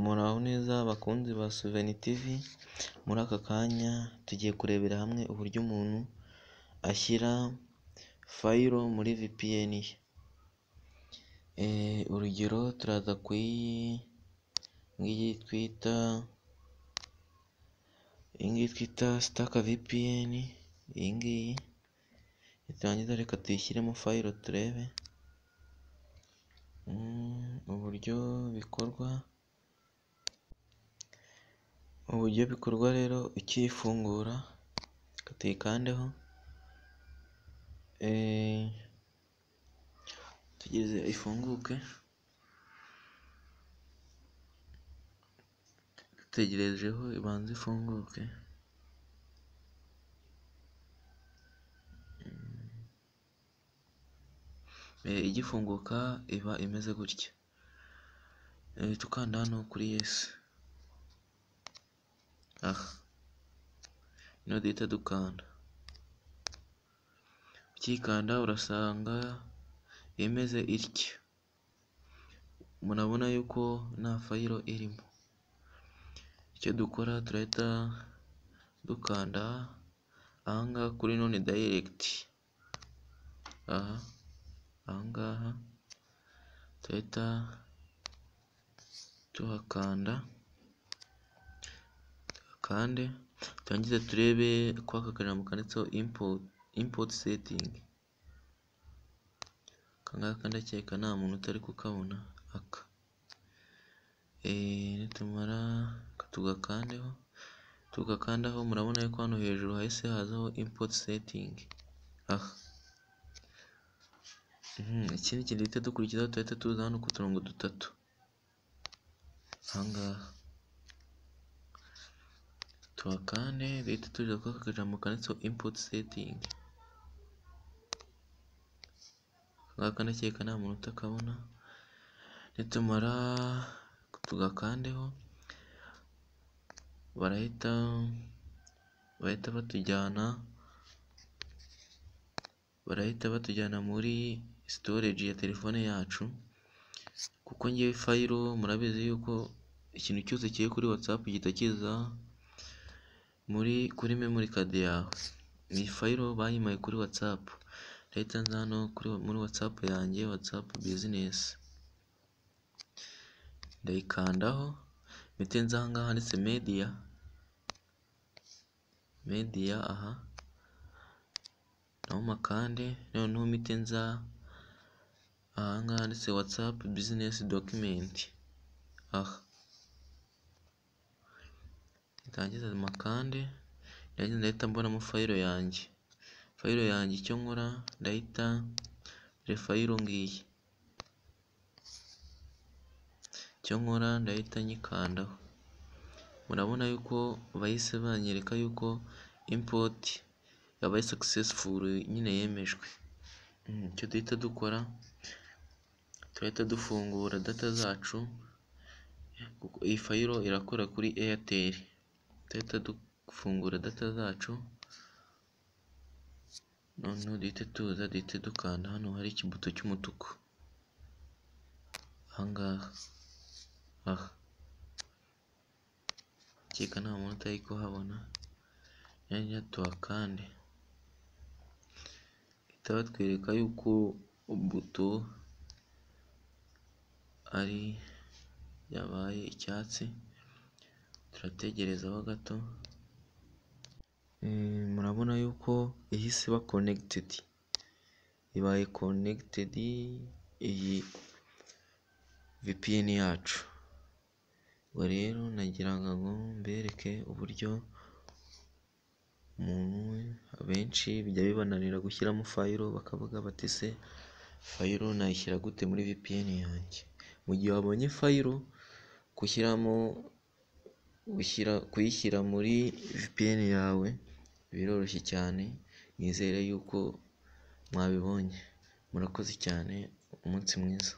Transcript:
Muraho neza bakunzi ba Suveni tivi, muri aka kanya tugiye kurebera hamwe uburyo umuntu ashyira fayilo muri VPN ye, urugero turaza ku iyi ngiyi twita, iyi ngiyi twita sitaka VPN, iyi ngiyi, niturangiza reka tuyishyiremo fayilo turebe uburyo bikorwa, uburyo bikorwa rero ukiyifungura, reka tuyikandeho, tutegereze ifunguke, dutegerejeho ibanze ifunguke. Igifunguka iba imeze gutya, duhita ukanda hano kuri yesi, aha niho duhita dukanda, ukiyikanda urasanga imeze itya, murabona yuko nta fayilo irimo, icyo dukora turahita dukanda aha ngaha kuri none dayiregiti, aha, aha ngaha turahita tuhakanda, tuhakande turangize turebe ko aka kajambo kanditseho impoti setingi, aka ngaka ndakeka nta muntu utari kukabona, aka, nitumara reka tugakandeho, tugakandaho murabona yuko hano hejuru hahise hazaho impoti setingi, aha, ikindi kintu duhita dukurikizaho turahita tuza hano ku turongo dutatu, aha ngaha, tuhakande duhita tuza kuri aka kajambo kanditseho impoti setingi, aka ngaka ndakeka nta muntu utakabona, nitumara tugakandeho, barahita, bahita batujyana, barahita batujyana muri sitoreji ya telefone yacu, kuko ngewe fayilo murabizi yuko ikintu cyose kiri kuri watsapu gihita kiza muri kuri memori kadi yawe, iyi fayilo bayimpaye kuri watsapu, ndahita nza hano muri watsapu yanjye, watsapu bizinesi, ndayikandaho, mpite nza aha ngaha handitse mediya, mediya aha, naho makande, noneho mpite nza aha ngaha handitse watsapu bizinesi dokimenti, aha, ndangiza makande, ndahita mbonamo fayilo yanjye, fayilo yanjye icyo nkora ndahita dore fayilo ngiyi, icyo nkora ndahita nyikandaho, murabona yuko bahise banyereka yuko impoti yabaye sakisesifuru nyine yemejwe, icyo duhita dukora, turahita dufungura data zacu, kuko iyi fayilo irakora kuri eyateri, turahita dufungura data zacu, noneho duhite tuza duhite dukanda hano hari ikibuto cy'umutuku, aha ngaha, aha, ndakeka nta muntu utari kuhabona, nihagira tuhakande, bahita batwereka yuko buto ari yabaye icyatsi, turategerezaho gato, murabona yuko ihise iba konegitedi, ibaye konegitedi iyi VPN yacu, ubwo rero nagira ngo mbereke uburyo umuntu abenshi bijya bibananira gushyiramo fayilo bakavuga bati ese fayilo nayishyira gute muri VPN yanjye, mu gihe wabonye fayilo gushyiramo kuyishyira muri VPN yawe biroroshye cyane, nizere yuko mwabibonye, murakoze cyane umunsi mwiza.